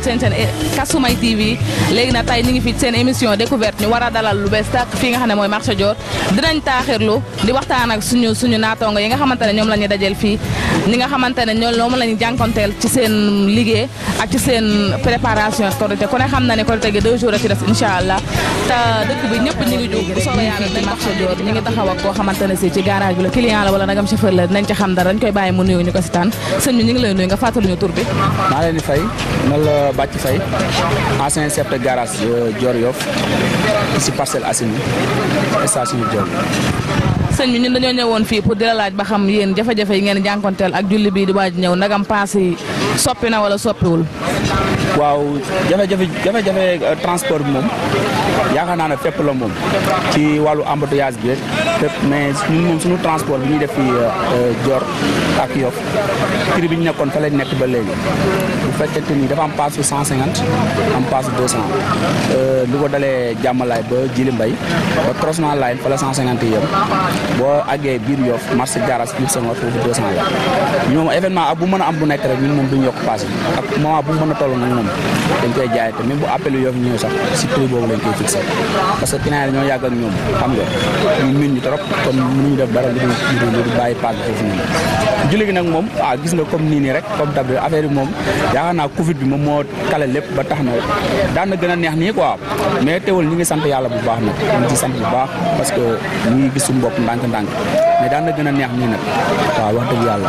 seen seen Kasumay TV léegi nag tey ñu ngi fi seen émission découverte ñu war a dalal lu bees tàkk fii nga xam ne mooy marché Dior dinañ taaxirlu di waxtaan ak suñu suñu naataango yi nga xamante ne ñoom la ñuy dajeel fii ñi nga xamante ne ñoom la ñu jànkonteel ci seen liggéey ak ci seen préparation Korité ku ne xam na ne Korité gi deux jours a ci des incha allah te dëkk bi ñëpp ñu ngi jóg bu soobee yàlla ci marché Dior ñu ngi taxaw ak koo xamante ne si ci garage bi la client la wala nagam chauffeur la dinañ ci xam dara dañ koy bàyyi mu nuyu ñu ko si tànn sëñ bi ñu ngi lay nuyu nga fàttali ñu tur bi maa leen di fay man la Bàcc Fay ancien chef de garage Dior Yoff ici Parcelles Assainies station Dior sëñ bi ñun dañoo ñëwoon fii pour di la laaj ba xam yéen jafe-jafe yi ngeen jànkonteel ak julli bii di waaj ñëw nagam paas yi soppi na wala soppiwul waaw jafe-jafe jafe-jafe transport bi moom yaakaar naa ne fépp la moom ci wàllu embouteillage bi fépp mais ñun moom suñu transport bi ñuy def fii Dior ak Yoff prix bi ñu nekkoon fa lañ nekk ba léegi bu fekkente ni dafa am paas su 150 am paas su 200 lu ko dalee jàmmalaay ba Jili Mbay ba croisement line fa la 150 yem boo àggee biir Yoff marché garage biir Senghor foofu 200 la ñoom événement ak bu mën a am bu nekk rek ñun moom duñu yokk paas yi ak moment bu mën a toll nag moom dañ koy jaay te même bu appelu Yoff ñëw sax si prix boobu lañ koy fixé parce que client yi dañoo yàgg ak ñoom xam nga ñu min ñu trop kon mënuñu def dara lu dul lu dul bàyyi paas bi foofu noonu julli gi nag moom ah gis nga comme nii nii rek comme d'habitude affaire bi moom yaakaar naa Covid bi moom moo kale lépp ba tax na daan na gën a neex nii quoi mais teewul ñi ngi sant yàlla bu baax nag ñu ngi ci sant bu baax parce que ñu ngi gis suñu bopp ndànk-ndànk mais daan na gën a neex nii nag waaw wax dëgg yàlla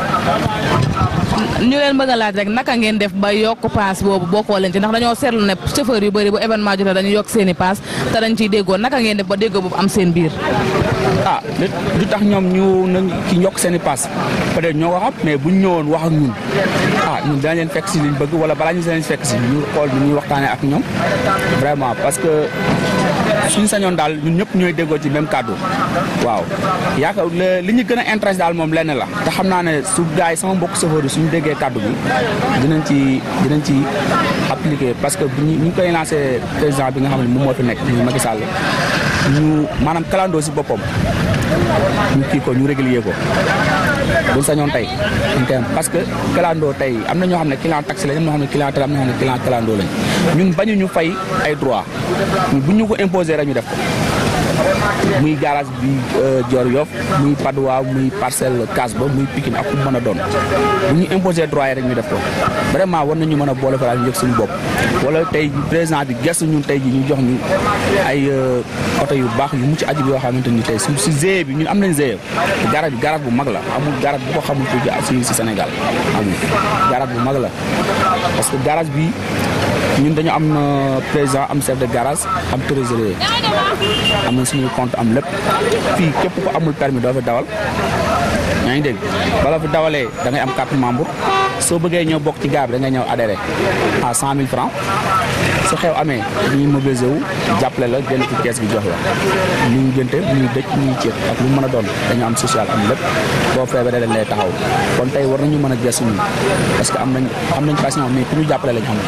ñu leen bëgg a laaj rek naka ngeen def ba yokk paas boobu bokkoo leen ci ndax dañoo seetlu ne chauffeur yu bëri bu événement jotee dañu yokk seen i paas te dañ ciy déggoo naka ngeen def ba déggoo boobu am seen biir ah lu tax ñoom ñu na ki yokk seen i paas peut-être ñoo ko xam mais buñ ñëwoon wax ak ñun ah ñun dinañ leen fekk si liñ bëgg wala balaa ñu leen fekk si ñu xool ñu ñuy waxtaanee ak ñoom vraiment parce que suñu sañoon daal ñun ñëpp ñooy déggoo ci même kàddu waaw yaakaar li ñu gën a intéressé daal moom lenn la te xam naa ne su gars yi sama mbokk chauffeur yi suñu déggee kàddu bi dinañ ci dinañ ci appliqué parce que bu ñu ñu koy lancé président bi nga xam ne moom moo fi nekk muy Macky Sall ñu maanaam kalandoo si boppam ñu kii ko ñu régulier ko buñ sañoon tey ñu koy am parce que kalandoo tey am na ñoo xam ne client taxi lañ am na ñoo xam ne client tram am na ñoo xam ne client kalandoo lañ ñun bañu ñu fay ay droit bu ñu ko imposer rek ñu def ko muy garage bi Dior Yoff muy Padois muy parcelle Casba muy Pikine ak ku mën a doon bu ñu imposer droit yi rek ñu def ko vraiment war nañu mën a boole fa ñu yëg suñu bopp wala tey président bi gestu ñun tey ji ñu jox ñu ay oto yu baax yu mucc ajib yoo xamante ni tey su si GIE bi ñun am nañ GIE garage bi garage bu mag la amul garage bu ko xamul fii si Sénégal amul garage bu mag la parce que garage bi ñun dañu am président am chef de garage am trésorier am na suñu compte am lépp fii képp ko amul permis doo fi dawal yaa ngi dégg bala fi dawalee da ngay am carte membre soo bëggee ñëw bokk ci gaar bi da ngay ñëw adhéré à cent mille francs su xew amee dañuy mobiliser wu jàppale la jënd ci kees bi jox la ñu ngi gënte ñu ngi dëj ñu ngi ceeb ak lu mën a doon dañu am social am lépp boo feebaree dañ lay taxaw kon tey war nañu mën a gëstu ñun parce que am nañ am nañ patient mais ku ñu jàppale lañ am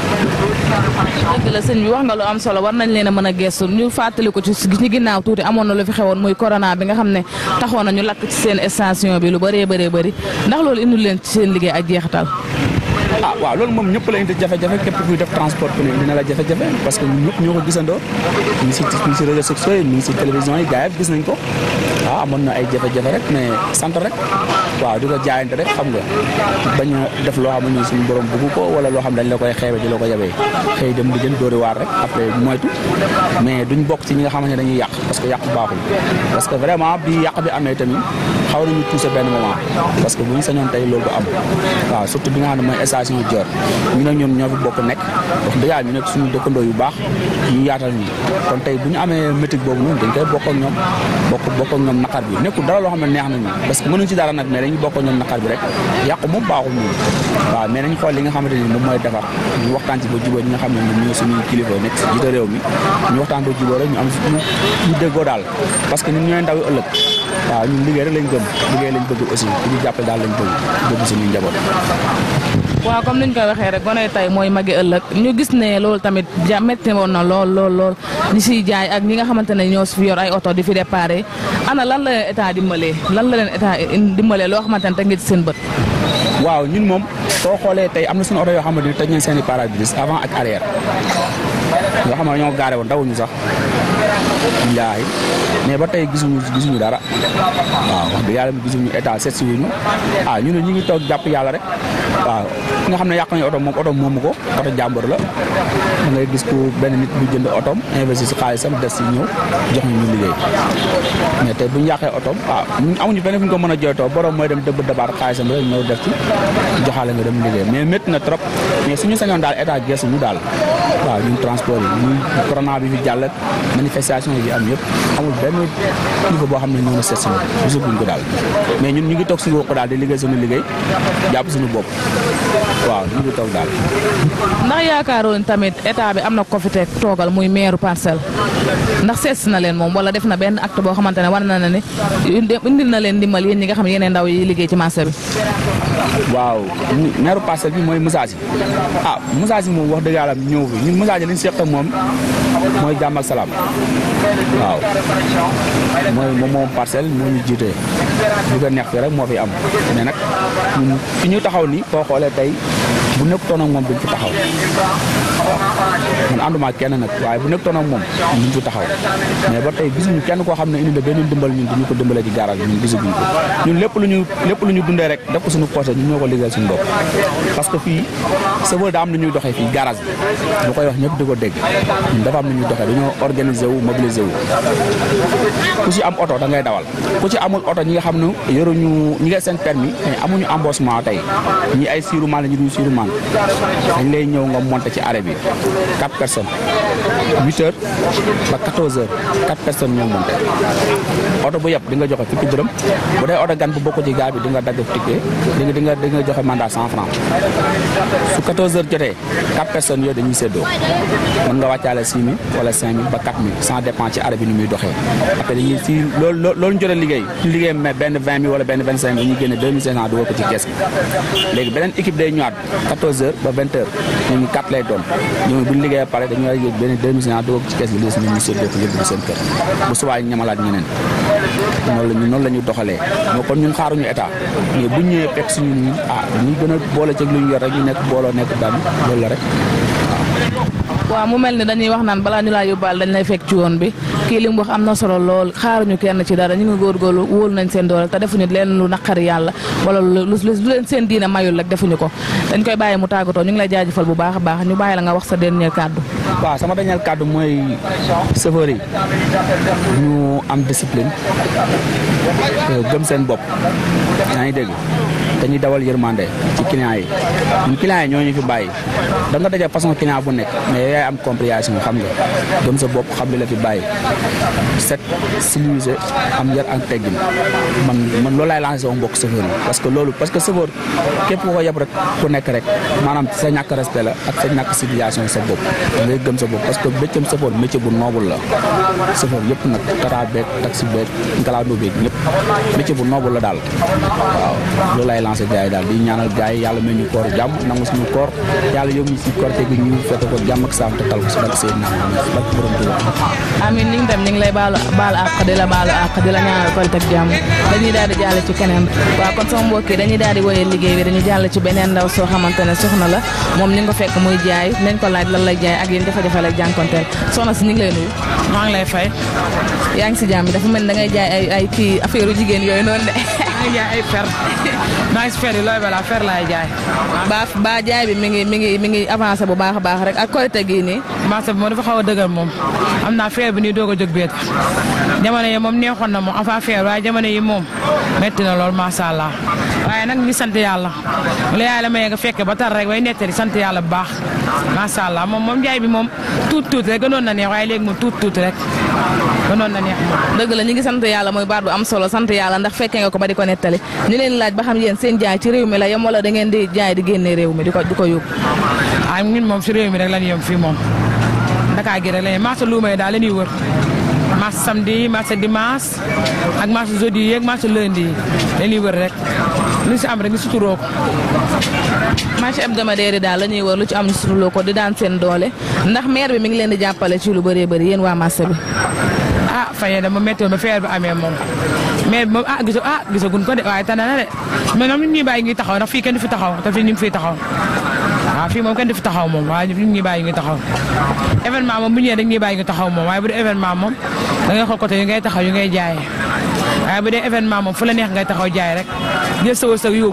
dëgg la sëñ bi wax nga lu am solo war nañ leen a mën a gestu ñu fàttali ko ci ci ginnaaw tuuti amoon na lu fi xewoon muy corona bi nga xam ne taxoon na ñu lakk ci seen station bi lu bëree bëree bëri ndax loolu indil leen ci seen liggéey ak jeexital ah waaw loolu moom ñëpp la indi jafe-jafe képp kuy def transport ku ne dina la jafe-jafe parce que ñun ñëpp ñoo ko gisandoo ñu ngi si ñu ngi si réseaux sociaux yi ñu ngi si télévision yi gars yi gis nañ ko waaw amoon na ay jafe-jafe rek mais sant rek waaw di ko jaayante rek xam nga bañ a def loo xam ne suñu borom bëgg ko wala loo xam dañ la koy xeebe di la ko yabee xëy dem di jël dóori waar rek après moytu mais duñ bokk ci ñi nga xamante ne dañuy yàq parce que yàq baaxul parce que vraiment bi yàq bi amee tamit xaw nañu touché benn moment parce que bu ñu sañoon tey loolu du am waaw surtout bi nga xam ne mooy station Dior ñu nag ñoom ñoo fi bokk nekk wax dëgg yàlla ñu nekk suñu dëkkandoo yu baax ñu yaatal ñi kon tey bu ñu amee métier boobu noonu dañ koy bokk ak ñoom bokk bokk ak ñoom naqar bi nekkul dara loo xam ne neex nañu parce que mënuñ ci dara nag mais dañuy bokk ak ñoom naqar bi rek yàqu moom baaxul moom waaw mais nañ xool li nga xamante ni moom mooy defar ñu waxtaan ci ba jubóo ñi nga xam ne ñoom ñoo suñuy kilifa nekk si jiite réew mi ñu waxtaan ba jubóo rek ñu am ñu déggoo daal parce que ñun ñooy ndaw ëllëg waaw ñun liggéey rek lañ gëm liggéey lañ bëgg aussi ku ñu jàppale daal lañ bëgg bëgg suñuy njaboot waaw waaw comme niñ koy waxee rek gone tey mooy magi ëllëg ñu gis ne loolu tamit ja métti woon na lool lool lool ñi siy jaay ak ñi nga xamante ne ñoo fi yor ay oto di fi déparé ana lan la leen état dimbalee lan la leen état dimbalee loo xamante ne teg nga ci seen bët. waaw ñun moom soo xoolee tey am na suñu oto yoo xamante ni tëj nañ seen i pare-brise avant ak arrière yoo xam ne ñoo gaare woon dawuñu sax billaahi mais ba tey gisuñu gisuñu dara waaw wax dëgg yàlla gisuñu état seet si wuñu ah ñu ne ñu ngi toog jàpp yàlla rek waaw ki nga xam ne yàq nañu oto moom oto moomu ko oto jàmbur la da ngay gis ku benn nit bu jënd otoom investir si xaalisam des si ñëw jox ñu ñu liggéey mais tey bu ñu yàqee otoom ah ñun amuñu feneen fu ñu ko mën a jooytoo borom mooy dem dëbb dabaat xaalisam rek ñëw def ci joxaale nga dem liggéey mais métti na trop mais suñu sañoon daal état geesu ñu daal waaw ñun transport yi ñun corona bi fi jàll manifestation yi am yëpp amul benn niveau boo xam ne ñoo na seet si ñun gisaguñ ko daal mais ñun ñu ngi toog suñu bopp daal di liggéey suñu liggéey jàpp suñu bopp waaw ñu ngi toog daal. ndax yaakaaroon tamit état bi am na ko fi teg toogal muy maire parcelle ndax seet si na leen moom wala def na benn acte boo xamante ne war na ne ne indil na leen ndimbal yéen ñi nga xam ne yeneen ndaw yi liggéey ci marché bi. waaw maire parcelle bi mooy Moussa Sy ah Moussa Sy moom wax dëgg yàlla ñëw fi ñun Moussa Sy li ñu seq moom mooy jàmm ak salaam waaw mooy moom moom parcelle moo ñu jiite lu ko neex fi rek moo fi am mais nag ñun fi ñu taxaw ni boo xoolee tey bu nekkutoon ak moom duñ fi taxaw man ànduma kenn nag waaye bu nekkutoon ak moom duñ fi taxaw mais ba tey gisuñu kenn koo xam ne indi na benn dimbal ñun duñu ko dimbalee ci garage bi ñun gisaguñ ko ñun lépp lu ñu lépp lu ñu dundee rek def ko suñu poche ñun ñoo ko liggéeyal suñu bopp parce que fii chauffeur daa am na ñuy doxee fii garage bi bu koy wax ñëpp di ko dégg ñun dafa am na ñuy doxee dañoo organiser wu mobiliser wu ku ci am oto da ngay dawal ku ci amul oto ñi nga xam ne yoruñu ñi nga seen permis mais amuñu embauchement tey ñi ay siiru maan la ñu duñ siiru maan dañ lay ñëw nga monter ci arrêt bi quatre personnes huit heures ba quatorze heures quatre personnes ñoo monter oto bu yëpp di nga joxe fukki dërëm bu dee oto gan bu bokk ci gaa bi di nga dagg ticket di nga di nga di nga joxe mandat cent franc su quatorze heures jotee quatre personnes yooyu dañuy séddoo mën nga wàccaale six mille wala cinq mille ba quatre mille sans dépend ci arrêt bi ni muy doxee après dañuy si loolu loolu ñu jot a liggéey ñu liggéey mais benn vingt mille wala benn vingt cinq mille dañuy génne deux mille cinq cent dugal ko ci kees gi léegi beneen équipe day ñëwaat quatorze heures ba vingt heures ñooñu quatre lay doon ñooñu bu ñu liggéeyee pare dañuy yëg benn deux mille cinq cent dugal ko ci kees gi léegi ñun ñu séddoo ko yóbbu seen kër bu subaa ñu ñamalaat ñeneen noonu la ñu noonu la ñu doxalee moo kon ñun xaaruñu état mais bu ñëwee fekk suñu ñun ah dañuy gën a boole ci lu ñu yor rek ñu nekk booloo nekk daan loolu la rek waaw mu mel ni dañuy wax naan balaa ñu laa yóbbaal dañ lay fekk ci woon bi kii li mu wax am na solo lool xaaruñu kenn ci dara ñu ngi góorgóorlu wóolu nañ seen doole te defuñu leen lu naqari yàlla wala lu lu leen seen diine mayul rek defuñu ko dañ koy bàyyi mu tàggatoo ñu ngi lay jaajëfal bu baax a baax ñu bàyyi la nga wax sa dernier kàddu waaw sama dernier kàddu mooy chauffeur yi ñu am discipline gëm seen bopp yaa ngi dégg dañuy dawal yërmande ci client yi ñun client yi ñoo ñu fi bàyyi da nga daje façon client bu nekk mais yaay am compréhension xam nga gëm sa bopp xam li la fi bàyyi set civilisé am yar ak teggin man man loolu laay lancé sama mbokk chauffeur yi parce que loolu parce que chauffeur képp ku ko yeb rek ku nekk rek maanaam sa ñàkk respect la ak sa ñàkk civilisation sa bopp da ngay gëm sa bopp parce que métier chauffeur métier bu noble la chauffeur yëpp nag tata beeg taxi beeg ngalaandoo beeg ñëpp métier bu noble la daal waaw loolu laay lancé gars yi daal di ñaanal gars yi yàlla may ñu koor jàmm nangu suñu koor yàlla yóbbu ñu si korte gi ñu fekk ko jàmm ak saam te tal ko si barke seen naam barke borom Tuubaa amin ñu ngi dem ñu ngi lay baalu baalu àq di la baalu àq di la ñaanal koy teg jàmm dañuy daal di jàll ci keneen waaw kon sama mbokk yi dañuy daal di woyee liggéey bi dañuy jàll ci beneen ndaw soo xamante ne soxna la moom ni nga ko fekk muy jaay nañ ko laaj lan lay jaay ak yéen jafe-jafe lay jànkonteel soxna si ñu ngi lay nuyu maa ngi lay fay. yaa ngi si jàmm dafa mel ni da ngay jaay ay ay kii affaire jigéen yooyu noonu de maa ngi jaay ay fer maa ngi si fer yi looy balaa fer laay jaay. ba ba jaay bi mi ngi mi ngi mi ngi avancé bu baax a baax rek ak korite gii nii marché bi moom dafa xaw a dëgër moom am naa fer bi nii doog a jóg beet jamono yi moom neexoon na moom avant fer waaye jamono yi moom metti na lool macha allah waaye nag ñu sant yàlla la yàlla mayee nga fekke ba tar rek way nettali sant yàlla bu baax macha allah moom moom jaay bi moom tuut tuut rek gënoon na neex waaye léegi moom tuut tuut rek gënoon na neex moom. dëgg la ñu ngi sant yàlla mooy baat bu am solo sant yàlla ndax fekkee nga ko ba di ko nettali ñu leen laaj ba xam yéen seen jaay ci réew mi la yem wala da ngeen di jaay di génne réew mi di ko di ko yóbbu ah ñun moom si réew mi rek la ñu yem fii moom Dakar gi rek la ñu marché luuma yi daal la ñuy wër marché samedi marché dimanche ak marché jeudi yi ak marché lundi yi dañuy wër rek lu si am rek ñu suturoo ko. marché hebdomadaire yi daal la ñuy wër lu ci am ñu suturloo ko di daan seen doole ndax maire bi mi ngi leen di jàppale ci lu bëree bëri yéen waa marché bi. ah fayee dama métti woon ba feer bi amee moom mais moom ah gisa ah gisaguñ ko de waaye tane na de mais ñoom ñu ñuy bàyyi ngi taxaw ndax fii kenn du fi taxaw te fii ñu ngi fiy taxaw waaw fii moom kenn du fi taxaw moom waaye ñu ñuy bàyyi ngi taxaw événement moom bu ñëwee dañ ñuy bàyyi ngi taxaw moom waaye bu dee événement moom da ngay xool côté yu ngay taxaw yu ngay jaayee waaye bu dee événement moom fu la neex ngay taxaw jaay rek jël sa wërsëg yóbbu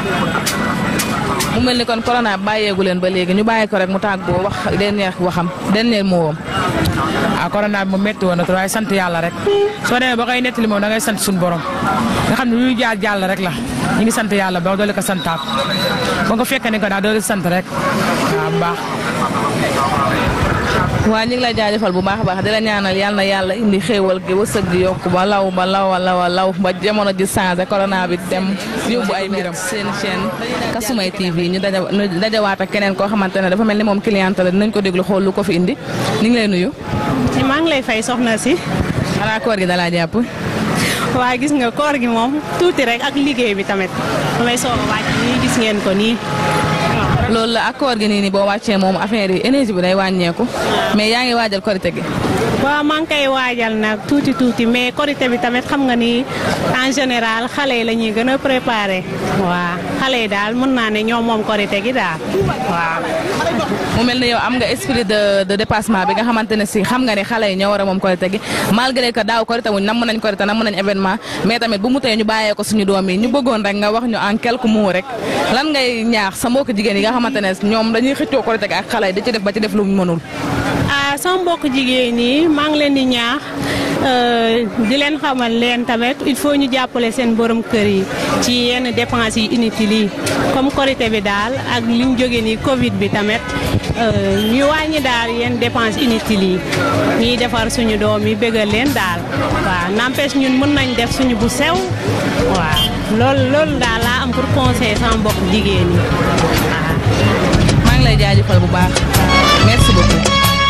mu mel ni kon corona bàyyeegu leen ba léegi ñu bàyyi ko rek mu tàggoo wax dernier waxam dernier mot ah corona bi moom métti woon na trop waaye sant yàlla rek soo demee ba koy nettali moom da ngay sant suñu borom nga xam ne lu ñu jaar jàll rek la ñu ngi sant yàlla ba doole ko santaat ba nga fekkee ne ko daal doole sant rek waaw bu baax. waa ñu ngi lay jaajëfal bu baax a baax di la ñaanal yal na yàlla indi xéewal gi wërsëg gi yokku ba law ba law a law a law ba jamono ji changé corona bi dem yóbbu ay mbiram seen chaîne Kasumay TV ñu daja ñu dajawaat ak keneen koo xamante ne dafa mel ni moom cliente la dinañ ko déglu xool lu ko fi indi ñu ngi lay nuyu. maa ngi lay fay soxna si xanaa koor gi dalaa jàpp. waa gis nga koor gi moom tuuti rek ak liggéey bi tamit damay soog a wàcc nii gis ngeen ko nii loolu la ak koor gi nii nii boo wàccee moom affaire yi énergie bi day wàññeeku mais yaa ngi waajal korite gi. waaw maa ngi koy waajal nag tuuti tuuti mais korité bi tamit xam nga ni en général xale yi la ñuy gën a préparé waaw xale yi daal mën naa ne ñoom moom korité gi daal waaw. mu mel ne yow am nga esprit de de dépassement bi nga xamante ne si xam nga ne xale yi ñoo war a moom korite gi malgré que daaw korite wuñ nam nañ korite nam nañ événement mais tamit bu mu tee ñu bàyyee ko suñu doom yi ñu bëggoon rek nga wax ñu en quelques mots rek lan ngay ñaax sa mbokk jigéen yi nga xamante ne ñoom dañuy xëccoo korite gi ak xale yi di ci def ba ci def lu mu mënul. ah sama mbokk jigéen ñi maa ngi leen di ñaax di leen xamal leen tamit il faut ñu jàppale seen borom kër yi ci yenn dépenses yi inutiles yi comme korité bi daal ak li ñu jógee nii Covid bi tamit ñu wàññi daal yenn dépenses inutiles yi ñuy defar suñu doom yi bégal leen daal waaw n'empêche ñun mën nañ def suñu bu sew waaw loolu loolu daal laa am pour conseiller sama mbokk jigéen ñi waaw. maa ngi lay jaajëfal bu baax merci beaucoup.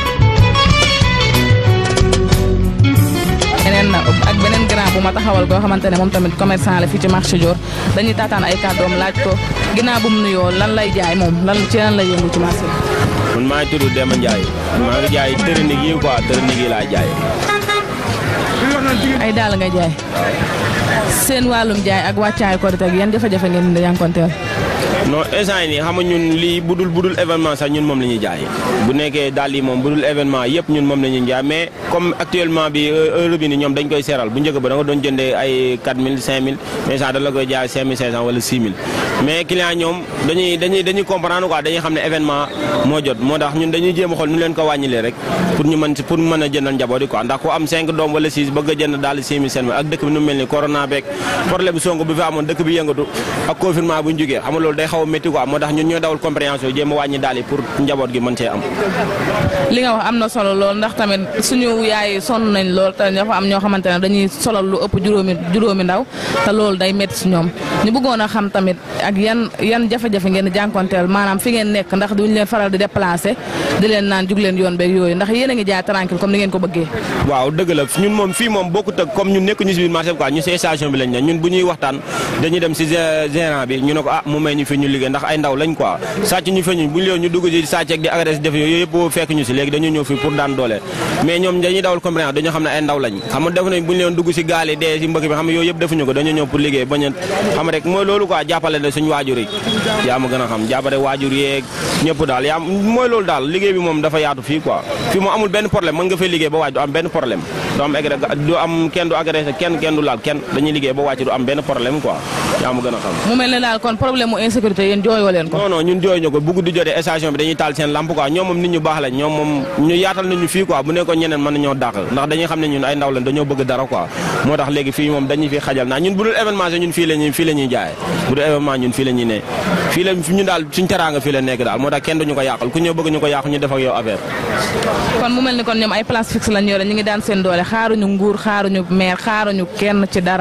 beneen ak beneen grand bu ma taxawal koo xamante ne moom tamit commerçant la fii ci marché Dior dañuy taataan ay kàddoom laaj ko ginnaaw bu mu nuyoo lan lay jaay moom lan ci lan lay yëngu ci marché bi. man maa ngi tudd Demba Ndiaye maa ngi jaay tërënig yi quoi tërënig yi laa jaay. ay daal ngay jaay seen wàllum jaay ak wàccaay korite ak yan jafe-jafe ngeen di jànkonteel. non instant yi nii xam nga ñun lii budul budul événement sax ñun moom la ñuy jaay bu nekkee daal yi moom budul événement yëpp ñun moom la ñuy jaay mais comme actuellement bi heure bi ni ñoom dañ koy seeral bu njëkk ba da nga doon jëndee ay 4000 5000 mais sax da la koy jaay 5500 wala 6000 mais client ñoom dañuy dañuy dañuy comprendre quoi dañuy xam ne événement moo jot moo tax ñun dañuy jéem a xool nu leen ko wàññilee rek pour ñu mën pour mën a jëndal njaboot yi quoi ndax ku am 5 doom wala 6 bëgg a jënd daal 6000 5000 ak dëkk bi nu mel ni corona beeg problème sonko bi fi amoon dëkk bi yëngatu ak confinement bu ñu jógee xam nga loolu day xaw a métti quoi moo tax ñun ñooy dawal compréhension jéem a wàññi daal yi pour njaboot gi mën cee am. li nga wax am na solo lool ndax tamit suñu yaay sonn nañ lool te dafa am ñoo xamante ne dañuy solal lu ëpp juróomi juróomi ndaw te loolu day métti si ñoom ñu bëggoon a xam tamit ak yan yan jafe-jafe ngeen di jànkonteel maanaam fi ngeen nekk ndax duñ leen faral di déplacé di leen naan jug leen yoon beeg yooyu ndax yéen a ngi jaay tranquille comme ni ngeen ko bëggee. waaw dëgg la ñun moom fii moom bokkut ak comme ñun nekk ñu si biir marché bi quoi ñu si station bi lañ ne ñun bu ñuy waxtaan dañuy dem si gérant bi ñu ne ko ah mu may ñu fi ñu liggéey ndax ay ndaw lañ quoi sàcc ñu feñuñ bu ñu leen ñu dugg ci sàcc ak di agressé def yooyu yëpp fekk ñu si léegi dañu ñëw fii pour daan doole mais ñoom dañuy dawal compréhension dañoo xam ne ay ndaw lañ xam nga def nañ bu ñu leen dugg si gaal yi dee si mbëkk bi xam nga yooyu yëpp defuñu ko dañoo ñëw pour liggéey bañ a xam rek mooy loolu quoi jàppale na suñu waajur yi yaa ma gën a xam jàppale waajur yeeg ñëpp daal yaa mooy loolu daal liggéey bi moom dafa yaatu fii quoi fii moom amul benn problème mën nga fay liggéey ba waaj du am benn problème du am agré du am kenn du agressé kenn kenn du laal kenn dañuy liggéey ba wàcc du am benn problème quoi yaa ma gën a xam mu mel ne daal kon problème mu insécurité yéen jooyoo leen ko. non non ñun jooy ñu ko bu guddi jotee station bi dañuy taal seen lampe quoi ñoom moom nit ñu baax lañ ñoom moom ñu yaatal nañu fii quoi bu nekkoon ñeneen mën nañoo dàq ndax dañuy xam ne ñun ay ndaw lañ dañoo bëgg dara quoi moo tax léegi fii moom dañuy fi xajal naa ñun bu dul événement sax ñun fii la ñuy fii la ñuy jaay bu dul événement ñun fii la ñuy ne fii la ñun daal suñ teraanga fii la nekk daal moo tax kenn duñu ko yàqal ku ñëw bëgg ñu ko yàq ñu def ak yow affaire kon mu mel ni kon ñoom ay place fixe lañ yore ñu ngi daan seen doole xaaruñu nguur xaaruñu maire xaaruñu kenn ci dara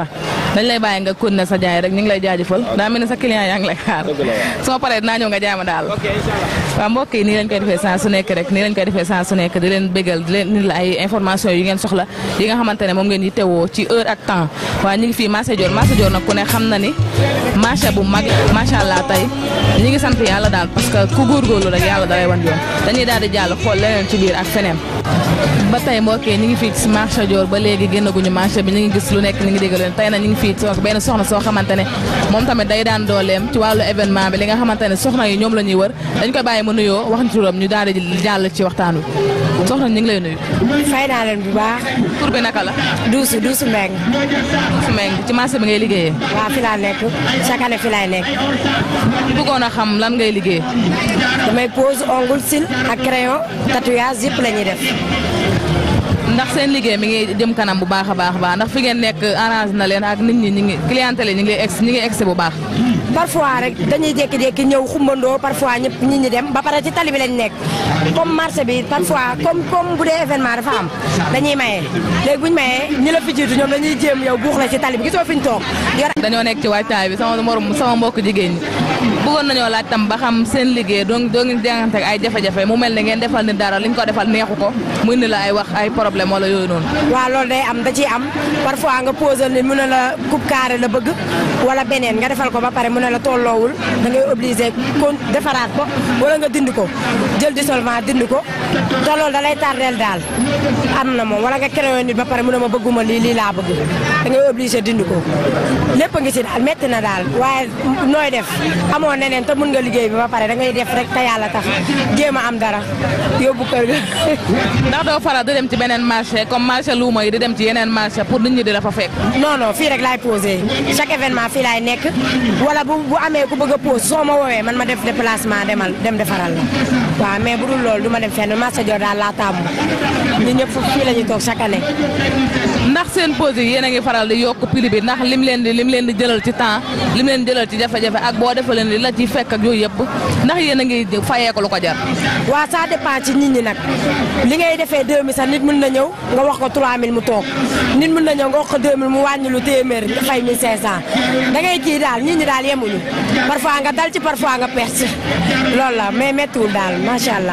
dañ lay bàyyi nga continuer sa jaay rek ñu ngi lay jaajëfal daa mel ni sa client yaa ngi lay xaar su ma paree dinaa ñëw nga jaay ma daal waaw mbokk yi nii lañ koy defee saa su nekk rek nii lañ koy defee saa su nekk di leen bégal di leen ni la ay information yu ngeen soxla yi nga xamante ne moom ngeen yi tewoo ci heure ak temps waaye ñu ngi fii marché Dior marché Dior nag ku ne xam na ni marché bu mag macha allah tey ñi ngi sant yàlla daal parce que ku góorgóorlu rek yàlla dalay wan yoon dañuy daal di jàll xool leneen ci biir ak feneen ba tey mbokk yi ñu ngi fii ci marché Dior ba léegi génnaguñu marché bi ñu ngi gis lu nekk ñu ngi dégg leen tey na ñu ngi fii soog benn soxna soo xamante ne moom tamit day daan dooleem ci wàllu événement bi li nga xamante ne soxna yi ñoom la ñuy wër dañ koy bàyyi mu nuyoo wax ñu turam ñu daal di jàll ci waxtaan wi soxna ñu ngi lay nuyu fay naa leen bu baax tur bi naka la duusu duusu mbeng su meng ci marché bi ngay liggéeyee waa fi laa nekk chaque année fi laay nekk ñu bëggoon a xam lan ngay liggéey damay pose ongle cils ak crayon tatouage yëpp la ñuy def ndax seen liggéey mi ngi jëm kanam bu baax a baax a baax ndax fi ngeen nekk arrange na leen ak nit ñi ñi ngi clientèle yi ñi ngi ex ñi ngi egsi bu baax parfois rek dañuy jékki-jékki ñëw xumbandoo parfois ñëpp nit ñi dem ba pare ci tali bi lañ nekk comme marché bi parfois comme comme bu dee événement dafa am dañuy maye léegi bu ñu mayee ñi la fi jiitu ñoom dañuy jéem yow buux la ci tali bi gisoo fi ñu toog yor dañoo nekk ci waajtaay bi sama morom sama mbokk jigéen ñi bëggoon nañoo laaj tam ba xam seen liggéey doo doo ngi jàngante ak ay jafe-jafe mu mel ne ngeen defal ni dara liñ ko defal neexu ko muy ni la ay wax ay problème wala yooyu noonu waaw loolu day am da ciy am parfois nga posé ni mu ne la coupe carré la bëgg wala beneen nga defal ko ba pare mu ne la tolloowul da ngay obligé kon defaraat ko wala nga dindi ko jël dissolvant dindi ko te loolu da lay tardeel daal am na moom wala nga créé nit ba pare mu ne ma bëgguma lii lii laa bëgg da ngay obligé dindi ko lépp a ngi si daal métti na daal waaye nooy def amoo neneen te mun nga liggéey bi ba pare da ngay def rek te yàlla tax jéem a am dara yóbbu kër ga ndax doo faral di dem ci beneen marché comme marché luuma yi di dem ci yeneen marché pour nit ñi di la fa fekk non non fii rek laay posé chaque événement fii laay nekk wala bu bu amee ku bëgg a pose soo ma woowee man ma def déplacement demal dem defaral la waaw mais bu dul loolu du ma dem fenn marché Dior daal laa taamu ñun ñëpp fii la ñuy toog chaque année. ndax seen pause yi yéen a ngi faral di yokk prix bi ndax lim leen di lim leen di jëlal ci temps lim leen di jëlal ci jafe-jafe ak boo defee leen li la ci fekk ak yooyu yëpp ndax yéen a ngi fayee ko lu ko jar. waaw ça dépend ci nit ñi nag li ngay defee 2000 sax nit mën na ñëw nga wax ko 3000 mu toog nit mën na ñëw nga wax ko 2000 mu wàññi lu téeméer nga fay 1500 da ngay kii daal nit ñi daal yemuñu parfois nga dal ci parfois nga perte loolu la mais méttiwul daal macha allah.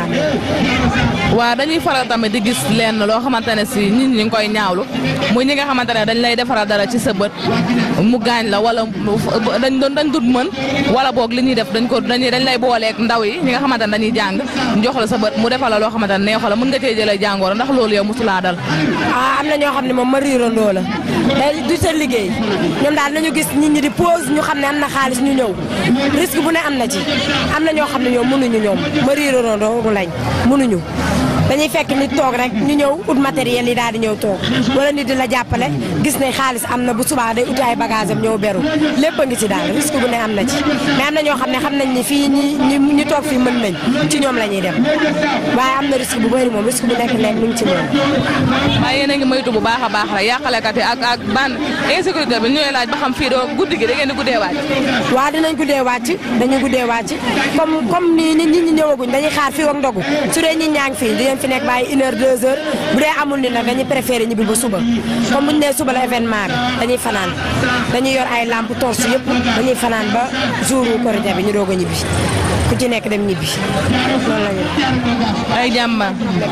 waaw dañuy faral tamit di gis lenn loo xamante ne si nit ñi ngi koy ñaawlu muy ñi nga xamante ne dañ lay defaral dara ci sa bët mu gaañ la wala dañ doon dañ dut mën wala boog li ñuy def dañ ko dañuy dañ lay booleeg ndaw yi ñi nga xamante ne dañuy jàng jox la sa bët mu defal la loo xamante ne neexu la mën nga cee jëlee jàngoro ndax loolu yow mosulaa dal ah am na ñoo xam ne moom ma riirandoo la day du seen liggéey ñoom daal nañu gis nit ñi di pause ñu xam ne am na xaalis ñu ñëw risque bu ne am na ci am na ñoo xam ne ñoom mënuñu ñoom ma riirandoo lañ mënuñu dañuy fekk nit toog rek ñu ñëw ut matériel yi daal di ñëw toog wala nit di la jàppale gis ne xaalis am na bu subaa day uti ay bagage am ñëw beru lépp a ngi ci daal risque bu ne am na ci mais am na ñoo xam ne xam nañ ni fii ñi ñi toog fii mën nañ ci ñoom la ñuy dem waaye am na risque bu bëri moom risque bu nekk nekk mu ngi ci moom waaye yéen a ngi moytu bu baax a baax rek yàqalekat yi ak ak ban insécurité bi ñooy laaj ba xam fii doo guddi gi da ngeen di guddee wàcc waaw dinañ guddee wàcc dañuy guddee wàcc comme comme nii nit ñi ñëwaguñ dañuy xaar fii ak ndogu su dee ñi ñaa ngi fii dinañ fi nekk bàyyi une heure deux heures bu dee amul ni nag dañuy préféré ñibbi ba suba comme bu ñu nee suba la événement bi dañuy fanaan dañuy yor ay lampe torche yëpp dañuy fanaan ba jour korité bi ñu doog a ñibbi ku ci nekk dem ñibbi loolu la ñu ay jàmba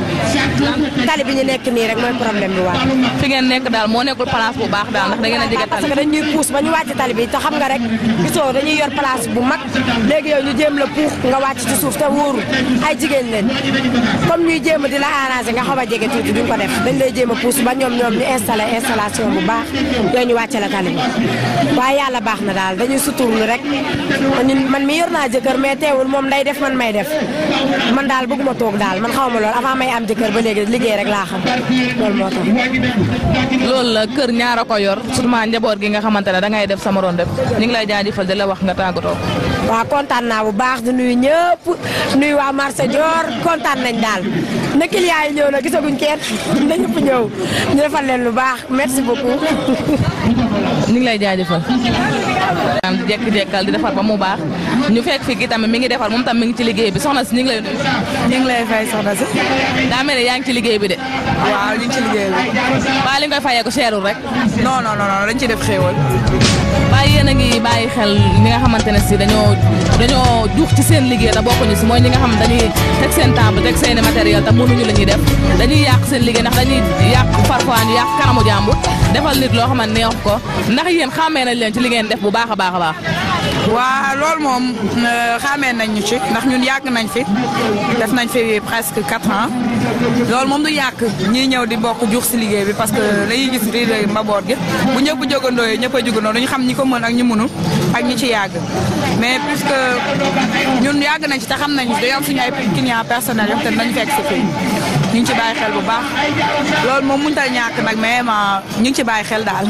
tali bi ñu nekk nii rek mooy problème bi waaw fi ngeen nekk daal moo nekkul place bu baax daal ndax da ngeen a jege parce tali que dañuy puus ba ñu wàcc tali bi te xam nga rek gisoo dañuy yor place bu mag léegi yow ñu jéem la puux nga wàcc ci suuf te wóoru ay jigéen leen comme ñuy jéem a di la arrangé nga xaw a jege tuuti duñ ko def dañ lay jéem a puus ba ñoom ñoom ñu installé installation bu baax yooyu ñu wàcce la tali bi waaye yàlla baax na daal dañuy suturlu rek ñun man mi yor naa jëkkër mais teewul moom day def man may def man daal bëgguma toog daal man xaw ma lool avant may am jëkkër ba léegi liggéey rek laa xam loolu moo tax loolu la kër ñaara ko yor surtout njaboot gi nga xamante ne da ngay def sama doon def ñu ngi lay jaajëfal di la wax nga tàggatoo waaw kontaan naa bu baax di nuyu ñëpp nuyu waa marché Dior kontaan nañ daal na client yi ñëw na gisaguñ kenn na ñëpp ñëw ñu defal leen lu baax merci beaucoup ñu ngi lay jaajëfal. di jekk-jekkal di defar ba mu baax ñu fekk fi ki tamit mi ngi defar moom tam mi ngi ci liggéey bi soxna si ñu ngi lay nuyu. ñu ngi lay fay soxna si. daa mel ne yaa ngi ci liggéey bi de. waaw ñu ngi ci liggéey bi. waa li nga koy fayee ko cherul rek. non non non dañ ci def xéewal. waaye yéen a ngi bàyyi xel ñi nga xamante ne si dañoo dañoo juux ci seen liggéey te bokkuñu si mooy ñi nga xam dañuy teg seen table teg seen matériel te mënuñu la ñuy def dañuy yàq seen liggéey ndax dañuy yàq parfois ñu yàq kanamu jàmbur defal nit loo xamante neex ko ndax yéen xàmmee nañ leen ci li ngeen def bu baax a baax a baax. waa loolu moom xamee nañ ñu ci ndax ñun yàgg nañ fi def nañ fi presque quatre ans loolu moom du yàq ñiy ñëw di bokk juux si liggéey bi parce que dañuy gis riir mbaboot gi bu ñëpp jógandoo yi ñëpp a jógandoo dañu xam ñi ko mën ak ñi mënul ak ñi ci yàgg mais puisque ñun yàgg nañ ci te xam nañ dañoo am suñu ay clients personnels yoo xam te nañ fekk si fii ñu ngi ci bàyyi xel bu baax loolu moom mënut a ñàkk nag mais ñu ngi ci bàyyi xel daal.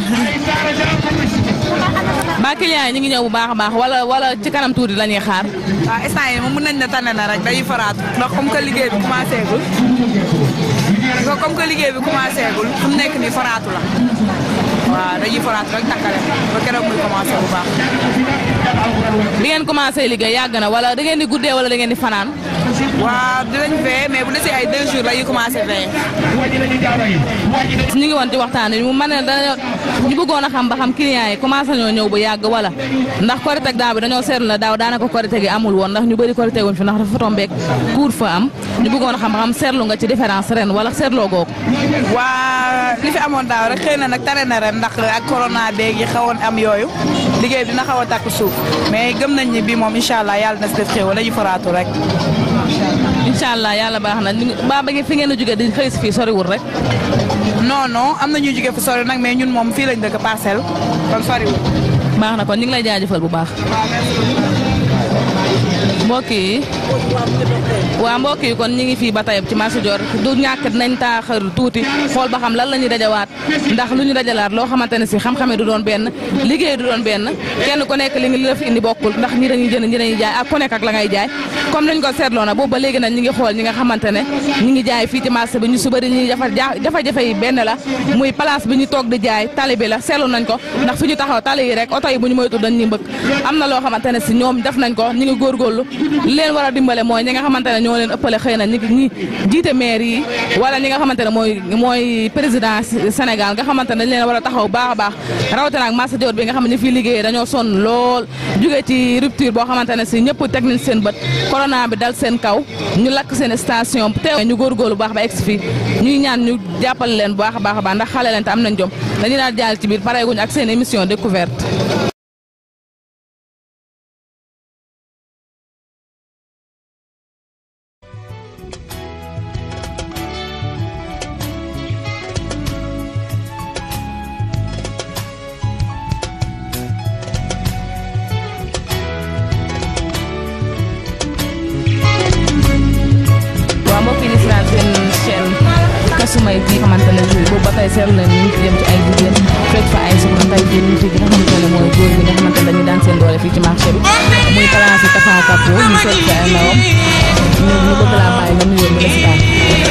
ba client yi ñu ngi ñëw bu baax a baax wala wala ci kanam tuuti la ñuy xaar. waaw instant yi moom mën nañ ne tane na rek dañuy faraatu ndax comme que liggéey bi commencé gul comme que liggéey bi commencé gul fu mu nekk nii faraatu la waaw dañuy faraatu rek takkale ba keroog muy commencé bu baax. bi ngeen commencé liggéey yàgg na wala da ngeen di guddee wala da ngeen di fanaan. waaw dinañ veillé mais bu desee ay deux jours la ñuy commencé veillé. ñu ngi woon ci waxtaan wi mu mën ne dañoo ñu bëggoon a xam ba xam clients yi commencé ñoo ñëw bu yàgg wala ndax korite ak daaw bi dañoo seetlu na daaw daanaka korite gi amul woon ndax ñu bëri korite wuñ fi ndax dafa tombeek cour fa am ñu bëggoon a xam ba xam seetlu nga ci différence ren wala seetloo googu. waa li fi amoon daaw rek xëy na nag tane na ren ndax ak corona beeg yi xawoon am yooyu liggéey bi dina xaw a takk suuf mais gëm nañ ni bii moom incha allah yàlla na si def xéwal dañuy faraatu rek. incha allah yàlla baax na ba ba fi ngeen a jógee di xëy si fii soriwul rek. non non am na ñuy jógee fu sori nag mais ñun moom fii lañ dëkk parcelle kon soriwul. baax na kon ñu ngi lay jaajëfal bu baax. mbokk yi waa mbokk yi kon ñu ngi fii ba tey ci marché Dior du ñàkk nañ taaxar tuuti xool ba xam lan la ñuy dajawaat ndax lu ñu dajalaat loo xamante ne si xam-xame du doon benn liggéey du doon benn kenn ku nekk li ngi li la fi indi bokkul ndax ñi dañuy jënd ñi dañuy jaay ak ku nekk ak la ngay jaay comme nañ ko seetloo na boobu ba léegi nag ñi ngi xool ñi nga xamante ne ñi ngi jaay fii ci marché bi ñu su bëri ñi jafa jafe-jafe yi benn la muy place bi ñu toog di jaay tali bi la seetlu nañ ko ndax fi ñu taxaw tali yi rek oto yi bu ñu moytu dañ ñuy mbëkk am na loo xamante ne si ñoom def nañ ko ñi ngi góorgóorlu leen war a dimbale mooy ñi nga xamante ne ñoo leen ëppale xëy na ñi ñi jiite maire yi wala ñi nga xamante ne mooy mooy président Sénégal nga xamante ne dañ leen war a taxaw baax a baax rawatina ak marché Dior bi nga xam ne fii liggéeyee dañoo sonn lool jóge ci rupture boo xamante ne si ñëpp teg nañ seen bët corona bi dal seen kaw ñu lakk seen station teew ñu góorgóorlu baax ba egsi fii ñuy ñaan ñu jàppale leen bu baax a baax a baax ndax xale leen te am nañ jom dañuy daal jàll ci biir pareeguñ ak seen émission découverte kasumay bi xamante ne boobu ba tey seetlu nañ ñu ngi jëm ci ay jigéen fekk fa ay soxna tey jii ñu fi nga xamante ne mooy góor bi nga xamante ne dañuy daan seen doole fii ci marché bi muy place Tafa Kapo ñu fekk fa ay ndawam ñu ñu bëgg laa bàyyi nga nuyoo ñu la si daal.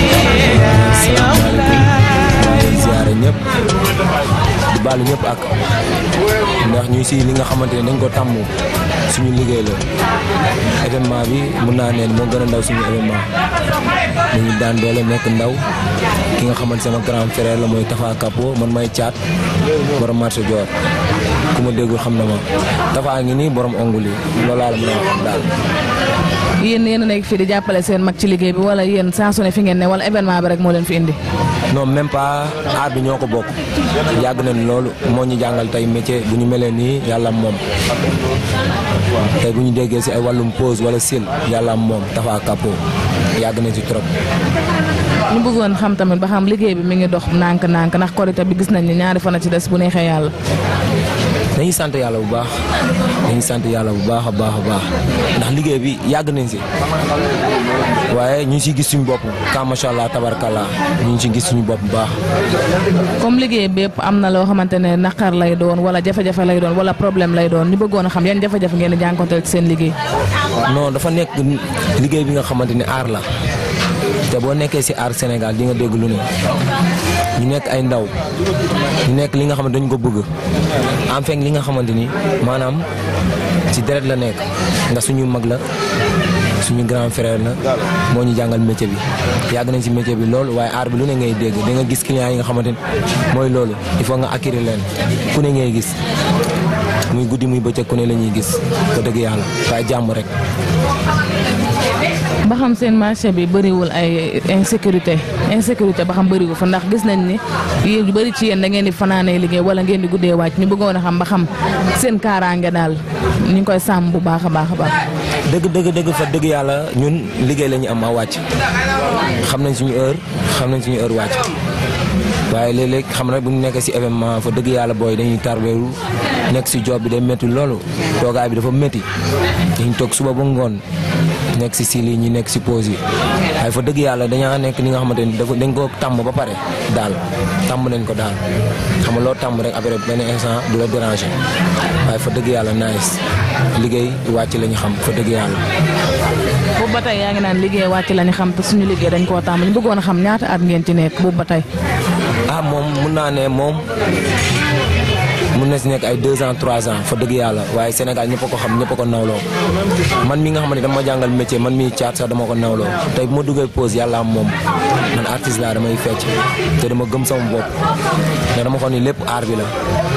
ziare ñëpp di baalu ñëpp ak ndax ñu si li nga xamante ne dañ ko tàmm suñu liggéey la événement bi mun naa neen moo gën a ndaw suñu événement ñu ngi daan doole nekk ndaw ki nga xamante sama grand frère la mooy Tafa Kapo man may caat borom marché Dior ku ma déggul xam na ma Tafa ngi nii borom ongul yi loolu laa la mën a wax daal. yéen yéen a nekk fii di jàppale seen mag ci liggéey bi wala yéen saa su ne fi ngeen ne wala événement bi rek moo leen fi indi. non même pas aar bi ñoo ko bokk yàgg nañ loolu moo ñu jàngal tey métier bu ñu melee nii yàlla moom tey bu ñu déggee si ay wàllum pause wala sil yàlla moom Tafa Kapo yàgg nañ si trop. ñu bëggoon xam tamit ba xam liggéey bi mi ngi dox nànk-nànk ndax korite bi gis nañ ni ñaari fan a ci des bu neexee yàlla. dañuy sant yàlla bu baax dañuy sant yàlla bu baax a baax a baax ndax liggéey bi yàgg nañ si waaye ñu ngi siy gis suñu bopp ka macha allah tabarkalla ñu ngi siy gis suñu bopp bu baax. comme liggéey bépp am na loo xamante ne naqar lay doon wala jafe-jafe lay doon wala problème lay doon ñu bëggoon a xam yan jafe-jafe ngeen di jànkonteel ci seen liggéey. non dafa nekk liggéey bi nga xamante ne aar la te boo nekkee si aar Sénégal di nga dégg lu ne ñu nekk ay ndaw ñu nekk li nga xamante dañ ko bëgg en fait li nga xamante ni maanaam ci deret la nekk ndax suñu mag la suñu grand frère la moo ñu jàngal métier bi yàgg nañ ci métier bi loolu waaye aar bi lu ne ngay dégg di nga gis clients yi nga xamante ni mooy loolu il faut nga acquérir leen ku ne ngay gis muy guddi muy bëccëg ku ne la ñuy gis ko dëgg yàlla waaye jàmm rek. ba xam seen marché bi bëriwul ay insécurité insécurité ba xam bëriwul fa ndax gis nañ ni yéen yu bëri ci yéen da ngeen di fanaanee liggéey wala ngeen di guddee wàcc ñu bëggoon a xam ba xam seen kaaraange daal ñu ngi koy sàmm bu baax a baax a baax. dëgg dëgg dëgg fa dëgg yàlla ñun liggéey la ñu am a wàcc xam nañ suñu heure xam nañ suñu heure wàcc waaye léeg-léeg xam na bu ñu nekkee si événement fa dëgg yàlla booy dañuy tarbeeru nekk si job bi day métti loolu toogaay bi dafa métti dañu toog suba ba ngoon nekk si sili ñi nekk si pause yi waaye fa dëgg yàlla dañaa nekk li nga xamante ni dafa dañ ko tàmm ba pare daal tàmm nañ ko daal xam nga loo tàmm rek après benn instant du la déranger waaye fa dëgg yàlla nice liggéey wàcc la ñu xam fa dëgg yàlla. boobu ba tey yaa ngi naan liggéey wàcc la ñu xam te suñu liggéey dañ koo tàmm ñu bëggoon a xam ñaata at ngeen ci nekk boobu ba tey. ah moom mun naa ne moom mun na si nekk ay deux ans trois ans fa dëgg yàlla waaye Sénégal ñëpp a ko xam ñëpp a ko nawloo man mi nga xam ne dama jàngal métier man mi caat sax dama ko nawloo tey bu ma duggee pause yàlla am moom man artiste laa damay fecc te dama gëm sama bopp ne dama ko ni lépp aar bi la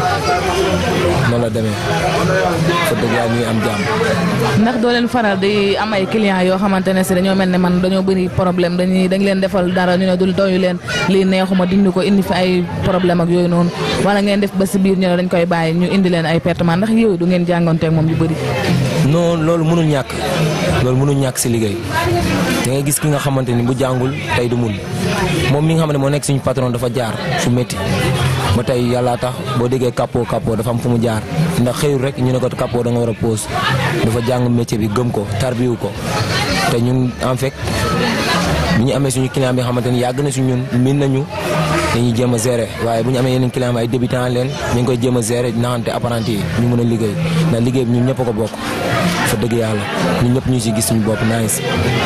noonu la demee fa dëgg yàlla ñuy am jàmm. ndax doo leen faral di am ay clients yoo xamante ne si dañoo mel ne man dañoo bëri problème dañuy dañ leen defal dara ñu ne dul doyu leen lii neexuma dindi ko indi fi ay problème ak yooyu noonu wala ngeen def ba si biir ñu ne dañ koy bàyyi ñu indi leen ay pertement ndax yooyu du ngeen jàngoonteeg moom yu bëri. non loolu mënul ñàkk loolu mënul ñàkk si liggéey da ngay gis ki nga xamante ni bu jàngul tey du mun moom mi nga xam ne moo nekk suñu patron dafa jaar fu métti ba tey yàlla tax boo déggee capot capot dafa am fu mu jaar ndax xëyul rek ñu ne ko capot da nga war a pause dafa jàng métier bi gëm ko tarbiwu ko te ñun en fait bi ñu amee suñu client bi nga xamante ni yàgg na suñu ñun min nañu dañuy jéem a gérer waaye bu ñu amee yeneen client ay débutant leen ñu ngi koy jéem a gérer naxante apprenti yi ñu mën a liggéey ndax liggéey bi ñun ñëpp a ko bokk fa dëgg yàlla ñun ñëpp ñu si gis suñu bopp nice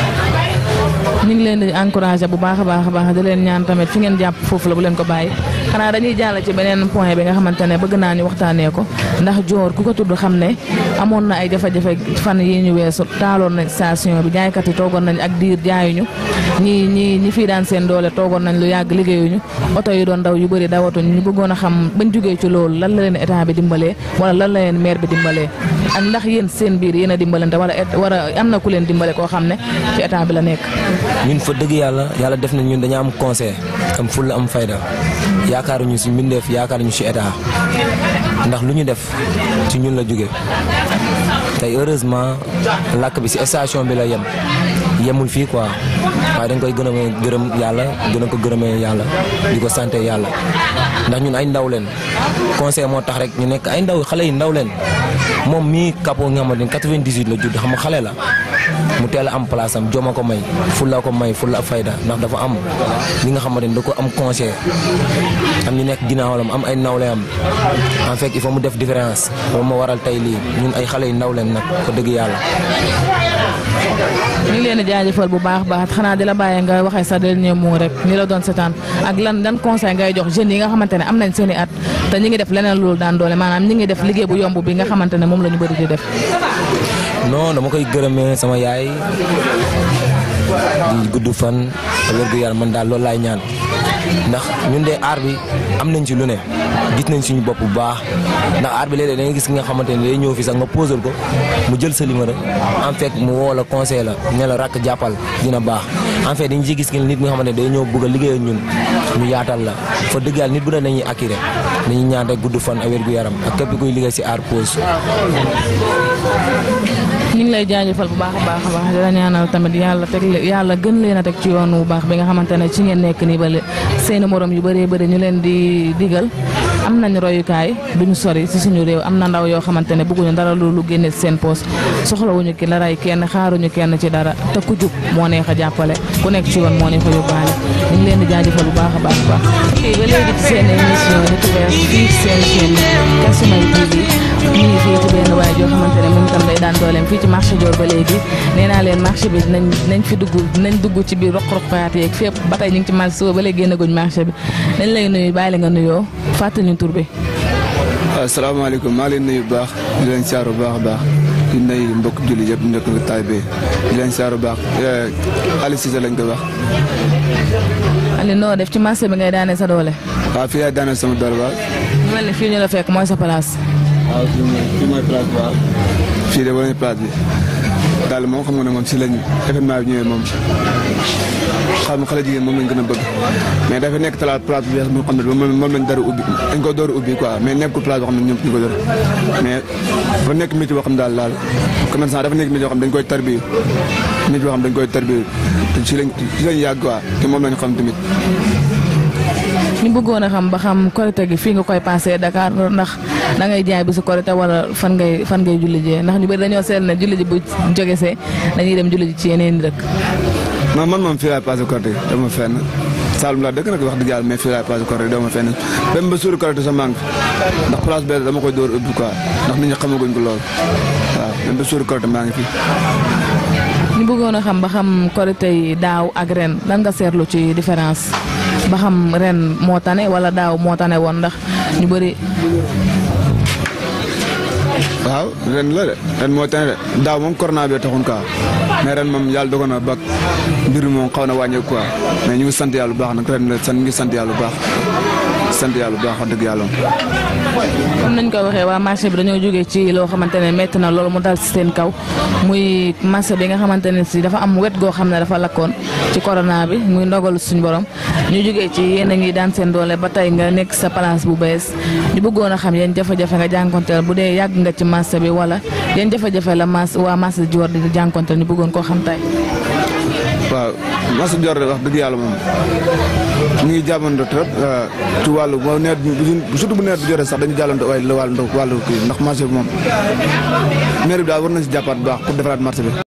ñu ngi leen di encouragé bu baax a baax a baax di leen ñaan tamit fi ngeen jàpp foofu la bu leen ko bàyyi xanaa dañuy jàll ci beneen point bi nga xamante ne bëgg naa ñu waxtaanee ko ndax joor ku ko tudd xam ne amoon na ay jafe-jafe fan yi ñu weesu taaloon na station bi jaaykat yi toogoon nañ ak diir jaayuñu ñi ñi ñi fii daan seen doole toogoon nañ lu yàgg liggéeyuñu oto yi doon daw yu bëri dawatuñ ñu bëggoon a xam bañ jógee ci loolu lan la leen état bi dimbalee wala lan la leen maire bi dimbalee ak ndax yéen seen biir yéen a dimbalante wala wala am na ku leen dimbale koo xam ne ci état bi la nekk ñun fa dëgg yàlla yàlla def na ñun dañu am conseil am fulla am fayda yaakaaruñu si mbindeef yaakaaruñu si état ndax lu ñu def ci ñun la jóge tey heureusement làkk bi si station bi la yem yemul fii quoi waaye dañ koy gën a gërëm yàlla gën a ko gërëmee yàlla di ko santé yàlla ndax ñun ay ndaw leen conseil moo tax rek ñu nekk ay ndaw xale yi ndaw leen moom mii capot nga xamante ni 98 la judd xam nga xale la mu teel a am place am joma ko may fulla ko may fulla ak fayda ndax dafa am li nga xamante ni da ko am conseil am ñu nekk ginnaawam am ay nawle am en fait il faut mu def différence loolu moo waral tey lii ñun ay xale yu ndaw leen nag ko dëgg yàlla. ñu ngi leen di jaajëfal bu baax baax xanaa di la bàyyi nga waxee sa dernier mot rek ni la doon setaan ak lan lan conseil ngay jox jeunes yi nga xamante ne am nañ seen i at te ñi ngi def leneen loolu daan doole maanaam ñi ngi def liggéey bu yomb bi nga xamante ne moom la ñu bëri di def. non dama koy gërëmee sama yaay di gudd fan wér gu yaram man daal loolu laay ñaan ndax ñun de aar bi am nañ ci lu ne gis nañ suñu bopp bu baax ndax aar bi léeg-léeg da ngay gis ki nga xamante ne day ñëw fi sax nga posal ko mu jël sa numéro en fait mu woo la conseil la ne la rakk jàppal dina baax en fait dañu ci gis nit nga xamante ne day ñëw bëgg a liggéey ak ñun ñu yaatal la fa dëgg yàlla nit bu ne dañuy acquérir dañuy ñaan rek gudd fan ak wér gu yaram ak képp kuy liggéey si aar pause ñu ngi lay jaajëfal bu baax a baax a baax di la ñaanal tamit yàlla teg yàlla gën leen a teg ci yoon bu baax bi nga xamante ne ci ngeen nekk nii ba seeni morom yu bëree bëri ñu leen di digal am nañ royukaay duñu sori si suñu réew am na ndaw yoo xamante ne bëgguñu dara lu lu génne seen poos soxlawuñu ki la ray kenn xaaruñu kenn ci dara te ku jub moo neex a jàppale ku nekk ci yoon moo neex a yóbbaale ñu ngi leen di jaajëfal bu baax a baax a baax kii ba léegi ci seen émission découverte fii seen chaîne Kasumay TV ñu ngi fii ci benn waay joo xamante ne moom itam day daan dooleem fii ci marché Dior ba léegi nee naa leen marché bi dinañ dinañ fi dugg dinañ dugg ci biir roq-roqaat yeeg fépp ba tey ñu ngi ci marché suba ba léegi génnaguñ marché bi dañ lay nuyu bàyyi la nga nuyoo fàttali ñu tur bi. asalaamaaleykum maa ngi leen nuyu bu baax di leen siyaar bu baax a baax di nuyu mbokk julli yëpp nekk nga taay bee di leen siyaar bu baax Aliou Cissé lañ ko wax. Aliou noo def ci marché bi ngay daane sa doole. waaw fii laay daaneel sama doole waaw. mu mel ni fii ñu la fekk mooy sa place. waaw fii mooy fii mooy place bi waaw. fii de wala place bi daal moom xam nga ne moom si lañ événement bi ñëwee moom xam nga xale jigéen moom lañ gën a bëgg mais dafa nekk talaat place bu bees moo xam ne moom moom lañ dara ubbi dañ ko door a ubbi quoi mais nekkul place boo xam ne ñoom ñu ko door mais dafa nekk métier boo xam ne daal daal commerçant dafa nekk métier boo xam ne dañ koy tarbi métier boo xam ne dañ koy tarbi te si lañ si lañ yàgg quoi te moom lañ xam tamit ñu bëggoon a xam ba xam korite gi fii nga koy passé Dakar ndax da ngay jaay bi su korite wala fan ngay fan ngay julli jee ndax ñu bëri dañoo seetlu ne julli ji bu jóge see dañuy dem julli ji ci yeneen dëkk. non man moom fii laay passé korite dama fenn Saalum laa dëkk nag wax dëgg yàlla mais fii laay passé korite dama fenn même ba suuri korite sa manque ndax place bee dama koy door ubbi quoi ndax nit ñi xamaguñ ko lool waaw même ba suuri korite maa ngi fi. ñu bëggoon a xam ba xam korite yi daaw ak ren lan nga seetlu ci différence ba xam ren moo tane wala daaw moo tane woon ndax ñu bëri. waaw ren la de ren moo tane de daaw moom corona bi taxoon quoi mais ren moom yàlla dogoon na ba mbir mi moom xaw na wàññeeku quoi mais ñu ngi sant yàlla bu baax nag ren la sant ñu ngi sant yàlla bu baax sant yàlla bu baax wax dëgg yàlla comme nañ ko waxee waa marché bi dañoo jógee ci loo xamante ne métti na loolu mu dal si seen kaw muy marché bi nga xamante ne si dafa am wet goo xam ne dafa lakkoon ci corona bi muy ndogalu suñu borom ñu jógee ci yéen a ngi daan seen doole ba tey nga nekk sa place bu bees ñu bëggoon a xam yéen jafe-jafe nga jànkonteel bu dee yàgg nga ci marché bi wala yéen jafe-jafe la marché waa marché Dior di jànkonteel ñu bëggoon koo xam tey. waaw marché Dior de wax dëgg yàlla moom ñu ngi jàppante trop ci wàllu boo nawet bi surtout bu nawet bi jotee sax dañu jàllante waaye la wàllu wàllu kii ndax marché bi moom maire bi daal war nañ si jàppaat bu baax pour defaraat marché bi